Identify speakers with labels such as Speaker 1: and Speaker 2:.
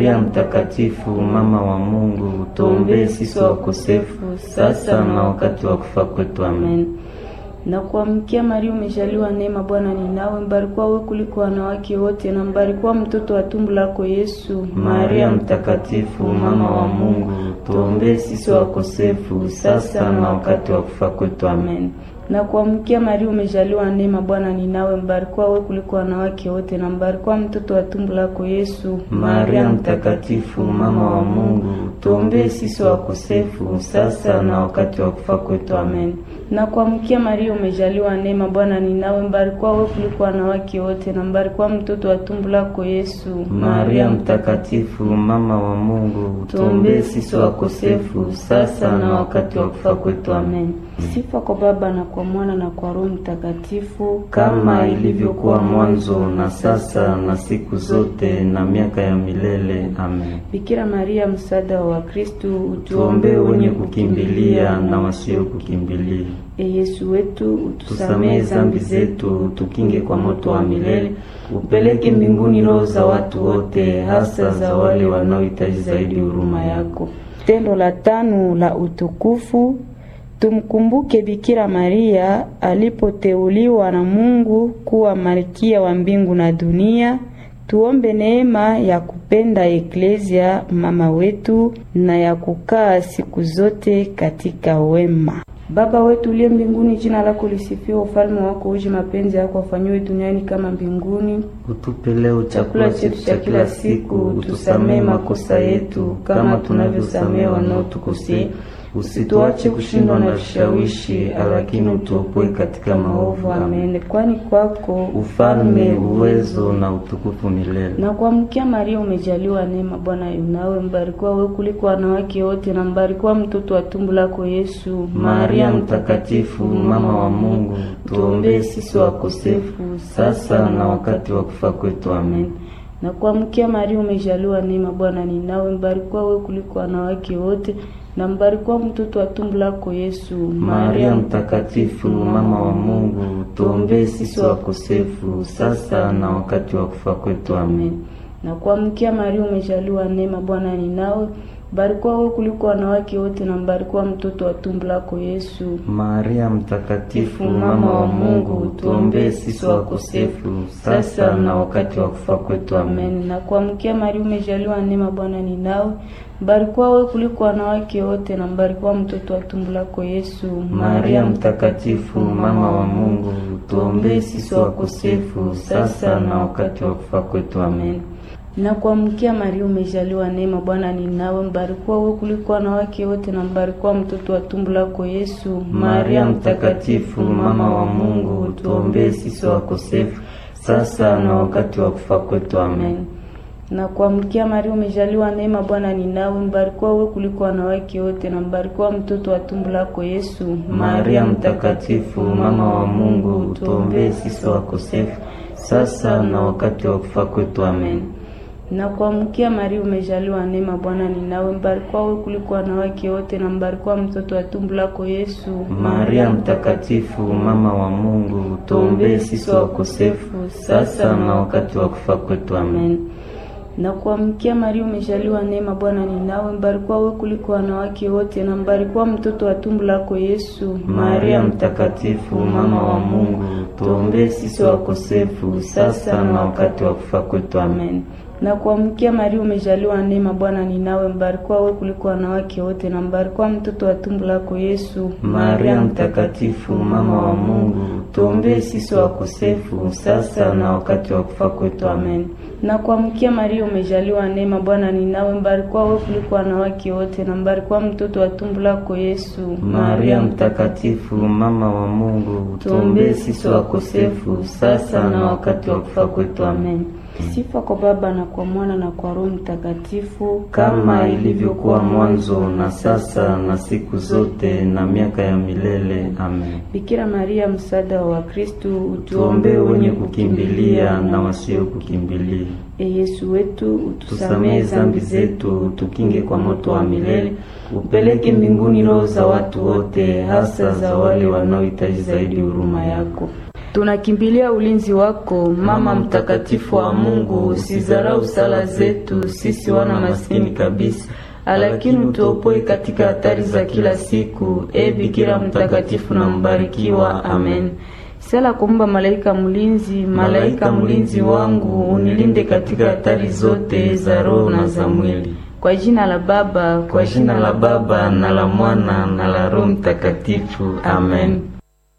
Speaker 1: Maria Mtakatifu, mama wa Mungu, tuombee sisi wakosefu sasa na wakati wa kufa kwetu. Amen.
Speaker 2: Na kuamkia Maria, umejaliwa neema, Bwana ni nawe, mbarikiwa wewe kuliko wanawake wote, na mbarikiwa mtoto wa tumbo lako Yesu.
Speaker 1: Maria Mtakatifu, mama wa Mungu, tuombee sisi wakosefu sasa na wakati wa kufa kwetu. Amen.
Speaker 2: Na kuamkia Maria, umejaliwa neema, Bwana ni nawe, mbarikiwa wewe kuliko wanawake wote, na mbarikiwa mtoto wa tumbo lako Yesu.
Speaker 1: Maria Mtakatifu, mama wa Mungu, tuombee sisi wakosefu sasa na wakati wa kufa kwetu. Amen.
Speaker 2: Na kuamkia Maria, umejaliwa neema, Bwana ni nawe, mbarikiwa wewe kuliko wanawake wote, na mbarikiwa mtoto wa tumbo lako Yesu.
Speaker 1: Maria Mtakatifu, mama wa Mungu, tuombee sisi wakosefu sasa na wakati wa kufa kwetu. Amen.
Speaker 2: Sifa kwa Baba na kwa Mwana na kwa Roho Mtakatifu,
Speaker 1: kama ilivyokuwa mwanzo na sasa na siku zote na miaka ya milele. Amen.
Speaker 2: Bikira Maria, msaada wa Wakristo,
Speaker 1: Tuombee wenye kukimbilia na wasio kukimbilia.
Speaker 2: E Yesu wetu,
Speaker 1: Tusamehe zambi zetu, tukinge kwa moto wa milele, upeleke mbinguni roho za watu wote, hasa za wale wanaohitaji zaidi huruma yako.
Speaker 2: Tendo la tano la utukufu Tumkumbuke Bikira Maria alipoteuliwa na Mungu kuwa malkia wa mbingu na dunia. Tuombe neema ya kupenda Eklezia mama wetu na ya kukaa siku zote katika wema. Baba wetu uliye mbinguni, jina lako lisifiwe, ufalme wako uje, mapenzi yako afanyiwe duniani kama mbinguni.
Speaker 1: Utupe leo chakula chetu cha kila siku, utusamehe makosa yetu kama tunavyosamehe wanaotukosea Usituache kushindwa na vishawishi, lakini utuopoe katika maovu. Amen.
Speaker 2: Kwani kwako
Speaker 1: ufalme, uwezo na utukufu milele.
Speaker 2: Na kuamkia Maria, umejaliwa neema, Bwana yunawe, mbarikiwa wewe kuliko wanawake wote, na mbarikiwa mtoto wa tumbo lako Yesu.
Speaker 1: Maria Mtakatifu, mama wa Mungu, tuombee sisi wakosefu sasa na wakati wa kufa kwetu. Amen.
Speaker 2: Na kuamkia Maria, umejaliwa neema, Bwana ni nawe, mbarikiwa wewe kuliko wanawake wote na mbarikiwa mtoto wa tumbo lako Yesu.
Speaker 1: Maria Mtakatifu, mama wa Mungu, tuombee sisi wakosefu sasa na wakati wa kufa kwetu. Amen.
Speaker 2: Na kuamkia Maria, umejaliwa neema, Bwana ni nawe, mbarikiwa wewe kuliko wanawake wote, na mbarikiwa mtoto wa tumbo lako Yesu.
Speaker 1: Maria Mtakatifu, mama wa Mungu, tuombee sisi wakosefu sasa na wakati wa kufa kwetu. Amen.
Speaker 2: Na kuamkia Maria, umejaliwa neema, Bwana ni nawe mbarikiwa wewe kuliko wanawake wote na mbarikiwa mtoto wa tumbo lako Yesu.
Speaker 1: Maria Mtakatifu, mama wa Mungu, tuombee sisi wakosefu sasa na wakati wa kufa kwetu. Amen.
Speaker 2: Na kuamkia Maria, umejaliwa neema, Bwana ni nawe, mbarikiwa wewe kuliko wanawake wote na mbarikiwa mtoto wa tumbo lako Yesu.
Speaker 1: Maria Mtakatifu, mama wa Mungu, tuombee sisi wakosefu sasa na wakati wa kufa kwetu. Amen
Speaker 2: na kuamkia Maria, umejaliwa neema, Bwana ni nawe, mbarikiwa wewe kuliko wanawake wote, na mbarikiwa mtoto wa tumbo lako Yesu.
Speaker 1: Maria Mtakatifu, mama wa Mungu, tuombee sisi wakosefu sasa na wakati wa kufa kwetu. Amen.
Speaker 2: Na kuamkia Maria, umejaliwa neema, Bwana ni nawe, mbarikiwa wewe kuliko wanawake wote, na mbarikiwa mtoto wa tumbo lako Yesu.
Speaker 1: Maria Mtakatifu, mama wa Mungu, tuombee sisi wakosefu sasa na wakati wa kufa kwetu. Amen
Speaker 2: na kuamkia Maria, umejaliwa neema, Bwana ni nawe, mbarikiwa wewe kuliko wanawake wote, na mbarikiwa mtoto wa tumbo lako Yesu.
Speaker 1: Maria Mtakatifu, mama wa Mungu, tuombee sisi wakosefu sasa na wakati wa kufa kwetu. Amen.
Speaker 2: Na kuamkia Maria, umejaliwa neema, Bwana ni nawe, mbarikiwa wewe kuliko wanawake wote, na mbarikiwa mtoto wa tumbo lako Yesu.
Speaker 1: Maria Mtakatifu, mama wa Mungu, tuombee sisi wakosefu sasa na wakati wa kufa kwetu. Amen.
Speaker 2: Na kuamkia Maria, umejaliwa neema, Bwana ni nawe, mbarikiwa wewe kuliko wanawake wote, na mbarikiwa mtoto wa tumbo lako Yesu.
Speaker 1: Maria Mtakatifu, mama wa Mungu, tuombee sisi wakosefu sasa na wakati wa kufa kwetu. Amen.
Speaker 2: Sifa kwa Baba na kwa Mwana na kwa Roho Mtakatifu,
Speaker 1: kama ilivyokuwa mwanzo na sasa na siku zote na miaka ya milele. Amen.
Speaker 2: Bikira Maria, msaada wa Wakristo,
Speaker 1: utuombee wenye kukimbilia na wasio kukimbilia.
Speaker 2: E Yesu wetu,
Speaker 1: utusamehe zambi zetu, utukinge kwa moto wa milele, upeleke mbinguni roho za watu wote, hasa za wale wanaohitaji zaidi huruma yako.
Speaker 2: Tunakimbilia ulinzi wako, Mama mtakatifu wa Mungu. Usizarau sala zetu sisi wana maskini kabisa, lakini utuopoe katika hatari za kila siku. E Bikira mtakatifu na mbarikiwa, amen. Sala kumba malaika mlinzi, malaika mlinzi wangu, unilinde katika hatari zote za roho na za mwili. Kwa jina la Baba,
Speaker 1: kwa jina la Baba na la Mwana na la Roho Mtakatifu, amen.